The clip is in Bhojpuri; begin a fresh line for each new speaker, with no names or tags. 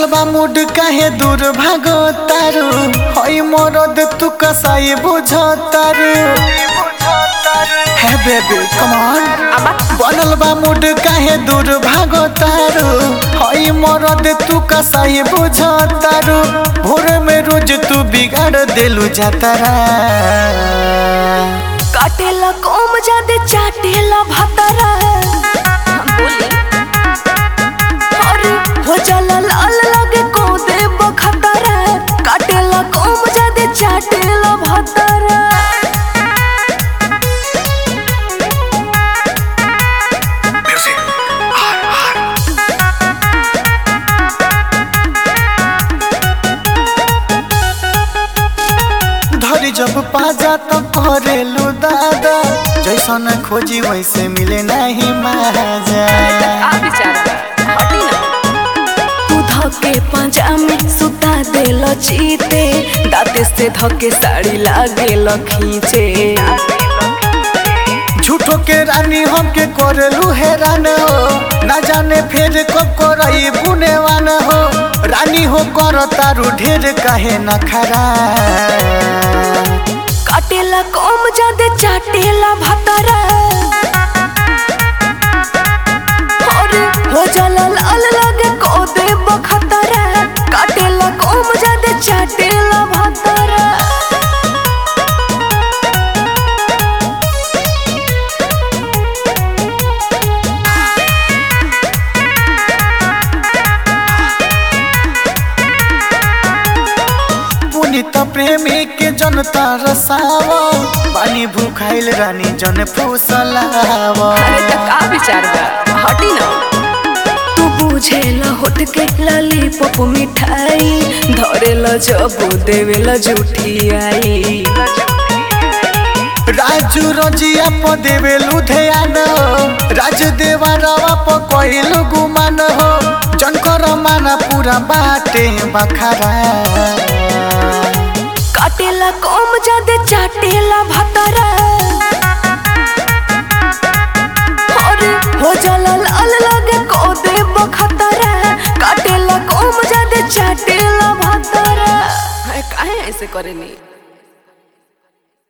बनल बा मूड काहे दूर भागो तारू हई मरद तू कसाई बुझ तारू हे बेबी कम ऑन बनल बा मूड काहे दूर भागो तारू हई मरद तू कसाई बुझ तारू भोर में रोज तू बिगाड़ देलू जातारा
काटेला कोम जादे चाटेला भतरा बोली अरे हो जाला लाल लगे को दे बखतरा काटेला कोम जादे चाटेला भतरा
धरी जब पाजा तो करेलू दादा जैसन खोजी वैसे मिले नहीं माजा
आ विचार हटी ना तू धके पंजा में सुता देल चीते दाते से धके साड़ी लागेल खींचे
झूठो के रानी हमके करेलू हैरान हो ना जाने फिर कब करई बुनेवान हो रानी हो कर तारू ढेर कहे न खरा
काटेला कोम जादे चाटेला भतरा अरे हो जाला लाल लगे को दे बखतरा काटेला कोम जादे चाटेला भतरा
पुनित प्रेमी के जनता रसावा पानी भूखाइल रानी जन फूसलावा
अरे त का विचार बा हटी ना तू बुझेला होठ के लाली पप मिठाई धरेला जब देवेला झूठी आई
राजू रजिया प देवे लुधियान राज देवा रवा प कहिलु गुमान हो जनकर माना पूरा बाटे बखरा
काटेला कोम जादे चाटेला